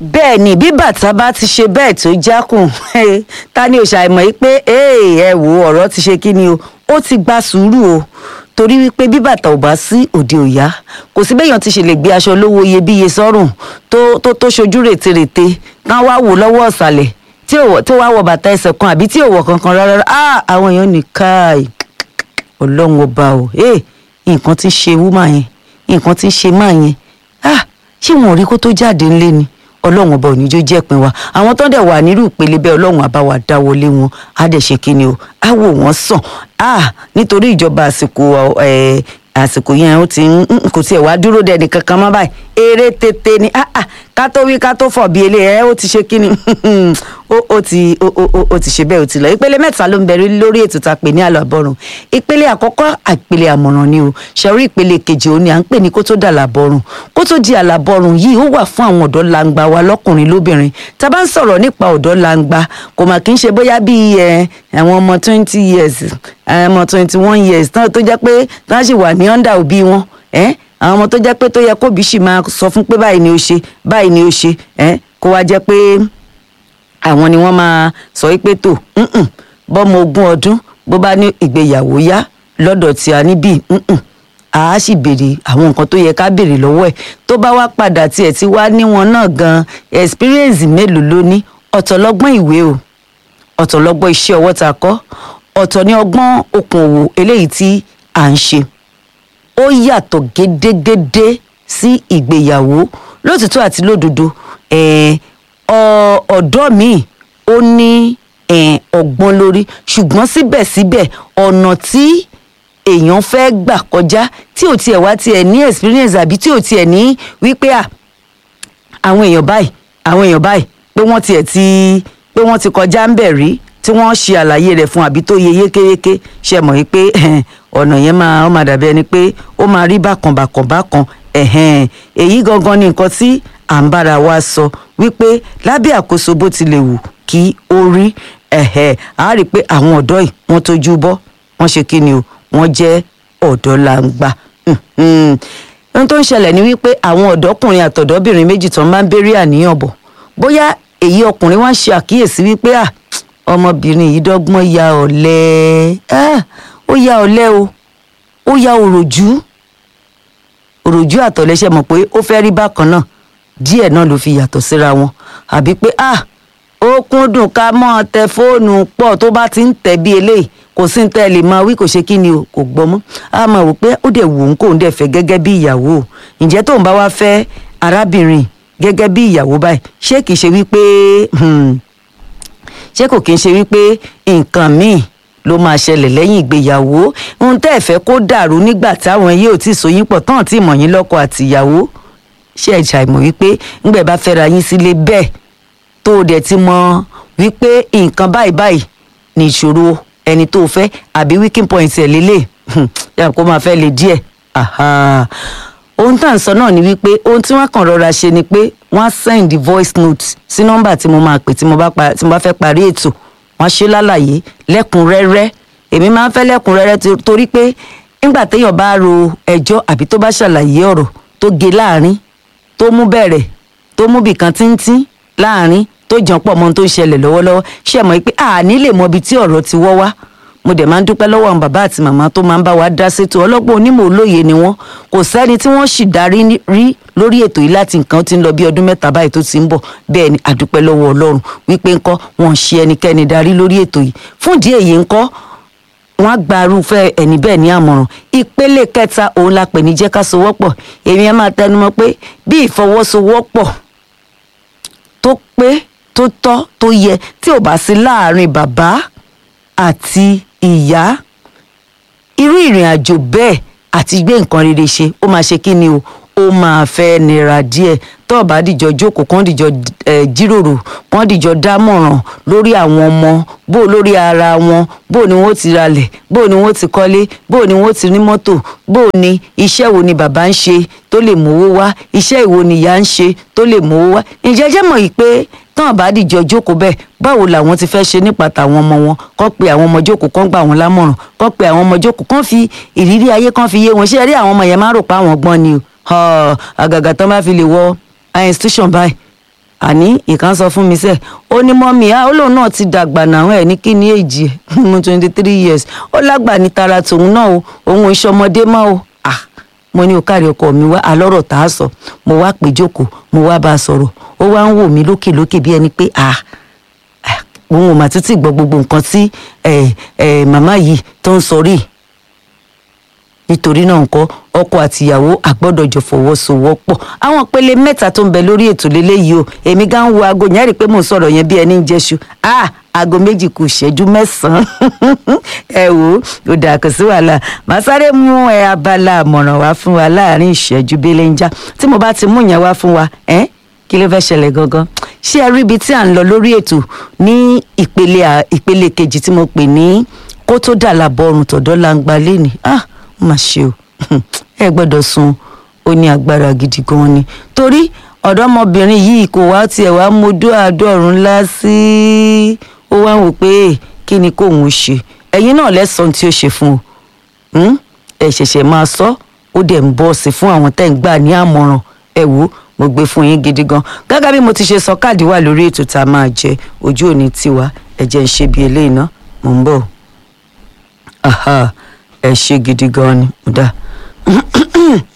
bẹ́ẹ̀ ni bí bàtà bá ti ṣe bẹ́ẹ̀ tó jákùn ta ni òṣà ìmọ̀ yìí pé ẹ wo ọ̀rọ̀ ti ṣe kí ni o ó ti gba sùúrù o torí wípé bí bàtà ò bá sí òde òyá kò sí béèyàn ti ṣe lè gbé aṣọ lówó iyebíye sọ́rùn tó tó tó ṣojú rètérètè tán wá wò lọ́wọ́ ọ̀sàlẹ̀ tí ò tí ò wá wọ bàtà ẹsẹ̀ kan àbí tí ò wọ kankan rárá ah àwọn èèyàn ní káì ọlọ́run ọba o nǹkan ti ṣe wúmà yẹn nǹkan ti ṣe máa yẹn ah ṣé wọn ò rí kó tó jáde ńlé ni ọlọ́run ọba òníjó jẹ́pin wa àwọn tó dẹ̀ wà nírú ìpele bẹ́ẹ̀ ọlọ́run àbá wa dáwọlé wọn á dẹ̀ ṣe kí ni o á wò wọ́n sàn á nítorí ìjọba àsìkò àsìkò yẹn ó ti kò tiẹ̀ wá dúró dẹ̀ nìkan kan mọ́ báyìí eré tètè ni ká tó wí ká tó fọ̀ bí ilé ẹ̀ ó ti ṣe kí ni ó ti ó ti ṣe bẹ́ẹ̀ ó ti lọ ìpele mẹ́ta ló ń bẹ̀rẹ̀ lórí ètò tá a pè ní àlọ́ àbọ̀rùn ìpele àkọ́kọ́ àpele àmọ̀ràn ni o ṣẹ̀rí ìpele kejì òun ni à ń pè ní kó tó dà làbọ̀rùn kó tó di àlàbọ̀rùn yìí ó wà fún àwọn ọ̀dọ́ langba wa lọ́kùnrin lóbìnrin tá a bá ń sọ̀rọ̀ nípa ọ̀dọ́ langba kò mà kí ń ṣe bóyá bíi ẹ àwọn ọmọ twenty years ọmọ twenty one years tó jẹ́ pé tó ń ṣì wà ní under òbí wọn ẹ́ àwọn ọmọ tó jẹ́ pé tó yẹ kóbi sì máa sọ fún pé báyìí ni ó ṣe báyìí ni ó ṣe ẹ́ kó wá jẹ́ pé àwọn ni wọ́n máa sọ pé tó bọ́mọ ogún ọdún bó bá ní ìgbéyàwó yá lọ́dọ̀ tí a níbí a sì béèrè àwọn nǹkan tó yẹ ká béèrè lọ́wọ́ ẹ̀ tó bá wá padà tiẹ̀ tí wá níwọn náà gan experience mélòó ló ní ọ̀tọ̀ lọ́gbọ́n ìwé o ọ̀tọ̀ lọ́gbọ́n iṣẹ́ ọwọ́ ta kọ́ ọ̀tọ̀ ní ọgbọ́n okòwò eléyìí tí à ń ṣe ó yàtọ̀ gédégédé sí ìgbéyàwó lótìtọ́ àti lódodo ọ̀dọ́ míì ó ní ọgbọ́n lórí ṣùgbọ́n síbẹ̀síbẹ̀ ọ̀nà tí èèyàn fẹ́ gbà kọjá tí ò tiẹ̀ wá tiẹ̀ ní experience àbí tí ò tiẹ̀ ní wípé à àwọn èèyàn báyìí àwọn èèyàn báyìí pé wọ́n tiẹ̀ ti pé wọ́n ti kọjá ń bẹ̀ rí tí wọ́n ṣe àlàyé rẹ̀ fún àbí tó yẹ yékéyéké ṣe mọ̀ yìí pé ọ̀nà yẹn máa ó máa dàbí ẹni pé ó máa rí bákan bákan bákan èyí gangan ni nǹkan tí à ń bára wa sọ wípé lábẹ́ àkóso bó ti lè wù kí ó rí a rí i pé àwọn ọ̀dọ́ yìí wọ́n tójú bọ́ wọ́n ṣe kí ni o wọ́n jẹ́ ọ̀dọ́ làǹgbà ohun tó ń ṣẹlẹ̀ ni wípé àwọn ọ̀dọ́kùnrin àtọ̀dọ́bìnrin méjì tó máa ń béèrè àníyàn bọ̀ bóyá èyí ọkùnrin wá ń ṣe àkíyèsí wípé à ọmọbìnrin yìí dọ́gbọ́n ya ọ̀lẹ ó ya ọ̀lẹ o ó ya òròjú òròjú àtọ̀lẹ́ṣẹ̀ mọ̀ pé ó fẹ́ rí bákan náà díẹ̀ náà ló fi yàtọ̀ síra wọn àbí pé ah ó kúndùn ká mọ́ tẹ fóònù pọ̀ tó bá ti ń tẹ̀ bí eléyìí kò sí ní tẹ́ ẹ lè máa wí kò ṣe kí ni o kò gbọ́ mọ́ a máa wò pé ó dẹ̀ wò ó kóun dẹ̀ fẹ́ gẹ́gẹ́ bí ìyàwó o ǹjẹ́ tóun bá wá fẹ́ arábìnrin gẹ́gẹ́ bí ìyàwó báyìí ṣé kìí ṣe wípé ṣé kò kìí ṣe wípé nǹkan míì ló máa ṣẹlẹ̀ lẹ́yìn ìgbéyàwó ohun tẹ́ ẹ̀ fẹ́ kó dàrú nígbà táwọn yìí ò tí ì sóyún pọ̀ tán tí ìmọ̀ yín lọ́kọ àtìyàwó ṣe ẹ̀jà ìmọ̀ wípé ńgbẹ̀ bá fẹ́ra yín sílé bẹ́ẹ̀ tó o dẹ̀ ti mọ wípé nǹkan báyìí báyìí ní ìṣòro ẹni tó o fẹ́ àbí weaking point ẹ̀ lélẹ̀ yàrá kó máa fẹ́ le díẹ̀ ohun tá à ń sọ náà ni wípé ohun tí wọ́n kàn rọra ṣe ni pé wọ́n á send voice note sí nọ́mbà tí mo máa pè tí mo bá fẹ́ parí ètò wọ́n ṣe lálàyé lẹ́kùnrẹ́rẹ́ èmi máa ń fẹ́ lẹ́kùnrẹ́rẹ́ torí pé nígbà téèyàn bá ro ẹjọ́ àbí tó bá ṣàlàyé ọ̀rọ̀ tó ge láàrin tó mú bẹ̀rẹ̀ tó mú bìkan tíntín láàrin tó jàn pọ̀ mọ́ tó ń ṣẹlẹ̀ lọ́wọ́lọ́wọ́ ṣe mọ̀ pé àní lè mọ ibi tí ọ̀rọ̀ ti wọ́ wá mo dẹ̀ máa ń dúpẹ́ lọ́wọ́ àwọn bàbá àti màmá tó máa ń bá wa dá sétò ọlọ́gbọ́n onímọ̀ olóye ni wọ́n kò sẹ́ni tí wọ́n sì darí rí lórí ètò yìí láti nǹkan tí ń lọ bí ọdún mẹ́ta báyìí tó ti ń bọ̀ bẹ́ẹ̀ ni àdúpẹ́ lọ́wọ́ ọlọ́run wípé ńkọ́ wọn ṣe ẹnikẹ́ni darí lórí ètò yìí fún ìdí èyí ńkọ́ wọn á gba irúfẹ́ ẹni bẹ́ẹ̀ ní àmọ̀ràn ìpele kẹta òun la pè ní jẹ́ ká sowọ́pọ̀ èmi ẹ máa tẹnumọ́ pé bí ìfọwọ́sowọ́pọ̀ tó pé tó tọ́ tó yẹ tí ò bá sí láàrin bàbá àti ìyá irú ìrìn àjò bẹ́ẹ̀ àti gbé nǹkan rere ṣe ó máa ṣe kí ni o ó máa fẹ́ nira díẹ̀ tó o bá dìjọ jókòó kán dìjọ jíròrò kán dìjọ dámọ̀ràn lórí àwọn ọmọ bó lórí ara wọn bó ni wọ́n ti ralẹ̀ bó ni wọ́n ti kọ́lé bó ni wọ́n ti ní mọ́tò bó ni iṣẹ́ wo ni bàbá ń ṣe tó lè mówó wá iṣẹ́ ìwo ni ìyá ń ṣe tó lè mówó wá ǹjẹ́ jẹ́ mọ̀ yìí pé tán bá dìjọ jókòó bẹ́ẹ̀ báwo làwọn ti fẹ́ ṣe nípa tàwọn ọmọ wọn kọ́ pé àwọn ọmọ jókòó kán gbà wọ́n lámọ̀ràn kọ́ pé àwọn ọmọ jókòó kán fi ìrírí ayé kán fi yé wọn ṣé ẹ rí àwọn ọmọ yẹn máa rò pé àwọn gbọ́n ni o àgàgà tán bá fi lè wọ institution báyìí àní ìkan sọ fún mi sẹ́ ó ní mọ́mí á ó lóun náà ti dàgbà náà ẹ̀ ní kí ni èjì ẹ̀ mo twenty three years ó lágbà ní tara tòun náà o òun ò ṣọmọdé mọ́ o ah mo ní o kárí ọkọ mi wá alọ́rọ̀ tá a sọ mo wá pè jókòó mo wá bá a sọ̀rọ̀ ó wá ń wò mí lókè lókè bí ẹni pé ah òun ò mà títí gbọ́ gbogbo nǹkan tí màmá yìí tó ń sọ rí nítorí náà nǹkan ọkọ àtìyàwó àgbọ́dọ̀ jọ fọwọ́sowọ́pọ̀ àwọn ìpele mẹ́ta tó ń bẹ lórí ètò lélẹ́yìí o èmi gan ń wo aago yẹn rí i pé mò ń sọ̀rọ̀ yẹn bí ẹni ń jẹ́ṣu ah aago méjì kù ṣẹ́jú mẹ́sàn-án ẹ wò ó ó dà kò sí wàhálà màá sáré mú ẹ abala àmọ̀ràn wá fún wa láàrin ìṣẹ́jú belenja tí mo bá ti mú yẹn wá fún wa ẹ́ kí ló fẹ́ ṣẹlẹ̀ gangan ṣé ẹ rí ibi tí à ń lọ lórí ètò ní ìpele ìpele kejì tí mo pè ní kó tó dà lábọ̀ ọrùn tọ̀dọ̀ la ń gba léni ah má ṣe o ẹ gbọ́dọ̀ sùn ó ní agbára gidi gan ni torí ọ̀dọ́mọbìnrin yìí kò wá tiẹ̀ wá mójú àádọ́rùn ńlá sí ó wá wò pé kí ni kóun ṣe ẹ̀yin náà lẹ́sàn tí ó ṣe fún o ẹ ṣẹ̀ṣẹ̀ máa sọ ó dẹ̀ ń bọ́ sí fún àwọn tẹ́ ń gbà ní àmọ̀ràn ẹ wò mo gbé fún yín gidi gan gẹ́gẹ́ bí mo ti ṣe sọ káàdì wà lórí ètò tá a máa jẹ ojú òní tiwa ẹ jẹ́ ń ṣe bí eléyìí ná mò ń bọ̀ ẹ ṣe gidi gan ni mo dá